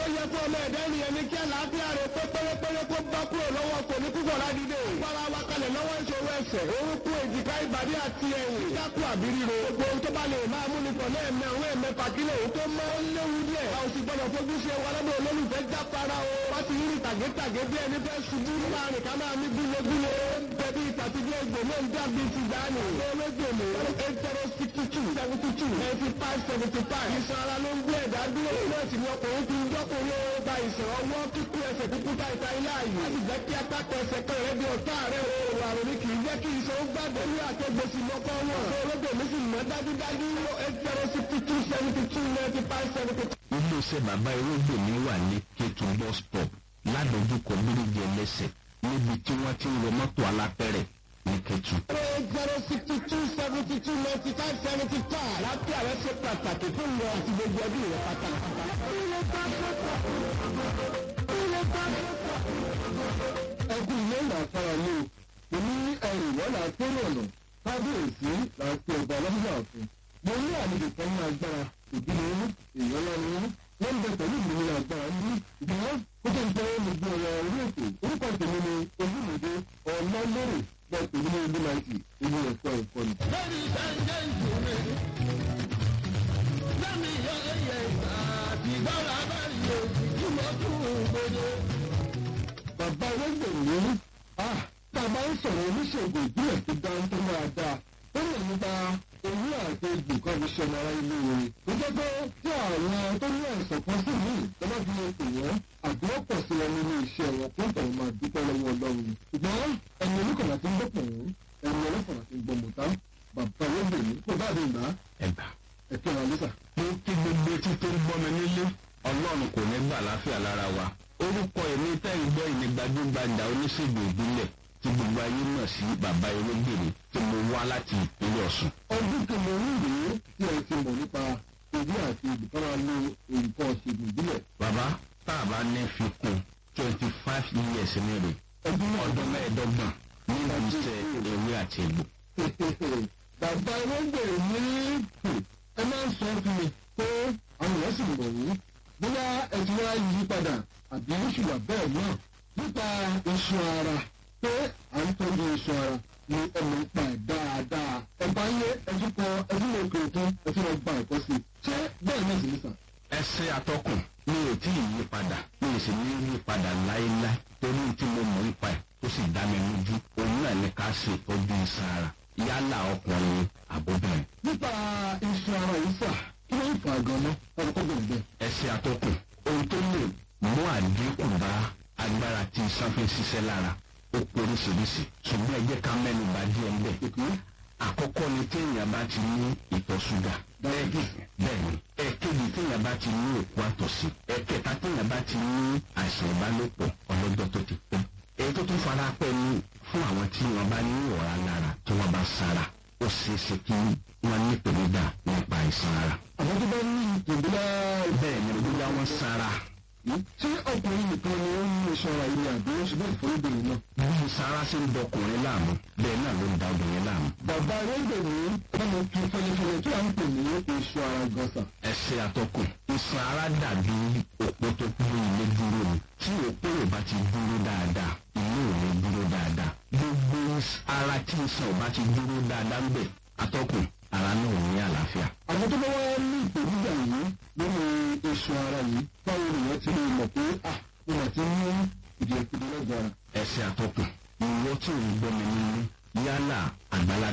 yẹ fún ọmọ ẹ̀dá ènìyàn ní kí àlàáfíà rẹ̀ pé pérépéré kó bá kúrò lọ́wọ́ kò ní púpọ̀ ládìde. Para wa kalẹ̀ lọ́wọ́ ìṣòro ẹsẹ̀. Orúkún èjìká ìbàdí àti ẹ̀yìn. Kíkákù àbí ríro. Gbogbo ohun tó bá lè máa mú ni pọ̀ lẹ́ẹ̀mẹ́ àwọn ẹ̀mẹ́fà kílẹ̀ èyí tó mọ́ ó léwu díẹ̀. A ò sì gbọ́dọ̀ fojú ṣe wa lọ́dọ̀ olólùfẹ́ jápara o. Wá ti rí tàgétàgé bí ẹni fẹ́ ṣubú láàrin ká máa ní gúlegúle. Bẹ̀bí ìtàtíjẹ́ egbò náà ń dàbí ti dání. Olóògbèmí eight zero sixty two seventy two ninety five seventy five. Ìṣan ara ló ń gbé ẹ̀dá dúró. Ilé ìsìn ọkùnrin fi ń dọ́kùnrin ó ba ìṣàn ọwọ́ kíkú ẹsẹ̀ kíkú ta ìta ilé ààyè. Láti jẹ́ kí apákọ̀ ẹsẹ̀ kan rẹ̀ bí ọ̀tá rẹ̀ o. Àrùn ni kì í jẹ́ kí iṣan ó gbàgbé ní àtẹ̀gbèsì lọ́kọ́ wọn. Olóògbèmí sì mọ́ dájúdájú eight zero sixty two seventy two ninety five seventy two. iléeṣẹ́ bàbá ewébèmí wà ní kétù bus stop ládojúkọ bíríjì ẹlẹ́sẹ̀ níbi tí wọ́n ti ń wọ mọ́tò alápẹ̀rẹ̀ ní kétù. eight zero sixty two seventy two ninety five seventy five. Láti àrẹ ṣe pàtàkì fún ìwọ àti gbogbo ẹbí rẹ pátápátá. ẹkú ilé làkàrà ni o mo ní ẹrù wọ́lá kéré ọ̀nà kábíyèsí láti ọba ọlọ́dún àfin mo ní àlejò kan ní agbára òbí ni wọn èèyàn lọ ni wọn wọn bẹ pẹ̀lú ìlú ní agbára ní ìgbìmọ̀ kó tó ń jẹ́ gbogbo ọ̀rọ̀ orí ètò orúkọ tèmi ni olúmọdé ọlọ́lẹ́rè bẹ́ẹ̀ pẹ̀lú ní ìlú láìsí ìlú ẹ̀kọ́ ẹ̀kọ́ ni. Ladies and gentlemen, let me hear you àti gbọ́dọ̀ abáyé tí mo tún gbòde. bàbá ẹlẹ́gbẹ̀rún ní tá a bá ń sọ̀rọ̀ oníṣègùn ìbílẹ̀ tó dá ń tó máa dáa ó lè nípa owó àti egbò kan fi ṣe ọmọ ara ilé rẹ̀. ó jẹ́ pé tí àwọn tó ní àìsàn kan sí mi lọ́wọ́ fi lè pè wọ́n àdúrà pọ̀ sí wọn nínú iṣẹ́ wọn kó tọ̀hún máa dúpẹ́ lọ́wọ́ ọlọ́run. ṣùgbọ́n ẹni oníkànnà ti ń gbọ́pọ̀ wọ́n ẹni ọlọ́kànnà ti ń gbọ́ mọ̀tá bàbá ẹlẹ́gbẹ̀rún kò bá dé ìgbà ẹ̀bà ẹ̀kẹ́ wa lẹ́sà. mo kí gbogbo etí tó ń gbọ́ mi nílé ọlọ́run kò ní gbà láfíà lára wa orúkọ èmi tẹ́yìn gbọ́ ìní gbajúgbajà oníṣègùn ìbílẹ̀ tí gbogbo ayé mọ̀ sí bàbá ewébèrè tí mo wá láti ìpínlẹ̀ ọ̀sùn. ọdún kẹmọ̀ọ́rún rèé tí ẹ ti mọ̀ nípa ìdí àti ìbùkọ́ra lo nǹkan ọ̀ṣègùn ìbílẹ̀. bàbá tá a bá ní fi kún twenty five years ní rè ọdún ọdún mẹ́ẹ̀ẹ́dọ́gbọ̀n nínú iṣẹ́ ewé àti egbò. bàbá ẹlẹ́gbẹ̀ẹ́ ní ẹ máa ń sọ fún mi pé àwọn èèyàn sì mọ̀ yín bóyá ẹ ti wá yí padà àbí ṣùgbọ́n bẹ́ẹ̀ náà nípa iṣan ara pé à ń tọ́jú iṣan ara ni ẹnu ń pa ẹ̀ dáadáa ẹ bá yé ẹjú kọ ẹjú lè kò tún ẹ tún lọ gba ẹ̀kọ́ sí i ṣé bẹ́ẹ̀ náà sì ní sàn. ẹsẹ atọkùn mi ò tí ì yí padà mi ò sì ní yí padà láéláé torí tí mo mọ̀ nípa ẹ̀ tó sì dá mi lójú òun náà ní ká ṣe ìtọ́jú iṣan ara yálà ọkùnrin àbóbìnrin. nípa iṣan ara yìí sà kí ló ń fà gan-an ọkọ̀ bẹ̀rẹ̀ bẹ́ẹ̀. ẹsẹ atọkùn ohun tó lè mú àdínkù bá agbára tí iṣan fi ń ṣiṣẹ́ lára ó poríṣiríṣi ṣùgbọ́n ẹ jẹ́ ká mẹ́nu bà díẹ̀ ńbẹ̀. àkọ́kọ́ ni téèyàn bá ti ní ìtọ̀ ṣúgà bẹ́ẹ̀ni bẹ́ẹ̀ni ẹ̀kejì téèyàn bá ti ní òkú àtọ̀sí ẹ̀kẹta téèyàn bá ti ní àìsàn ìbálòpọ̀ ọlọ́jọ́ tó ti pẹ́. èyí tó tún fara pẹ́ ni fún àwọn tí wọ́n bá ní ọ̀rá lára tí wọ́n bá sára ó ṣeé ṣe kí wọ́n ní ìpèníjà nípa àìsàn ara. àwọn tó bá ní ìpèníjà bẹ́ẹ̀ ni bóyá wọ́n sára ṣé ọkùnrin nìkan ni ó ń mú iṣan ara yìí àbí ó ṣe bẹ́ẹ̀ fún obìnrin náà. bí sára ṣe ń dọkùnrin láàmú bẹ́ẹ̀ náà ló ń da obìnrin láàmú. bàbá arẹ́gbẹ̀rún ọmọ tu fẹlẹfẹlẹ tí a ń pè ní iṣan ara gọ́sà. ẹsẹ atọkùn iṣan ara dàbí òpó tó kúrò ilé dúró ni tí òpó ò bá ti dúró dáadáa ilé ò ní dúró dáadáa gbogbo ara tí iṣan ò bá ti dúró dáadáa ń bẹ atọkùn ara náà ò ní àlàáfíà. àwọn tó bá wá ní ìpèníjà yìí lórí iṣan ara yìí báwo nìyẹn ti lè mọ̀ pé à mo mà ti ní ìdí ẹ̀kúndínlẹ́gbẹ̀ẹ́ ara. ẹsẹ atọkùn ìwọ tí ò ń gbọ́ mi nínú yálà àgbàlagbà.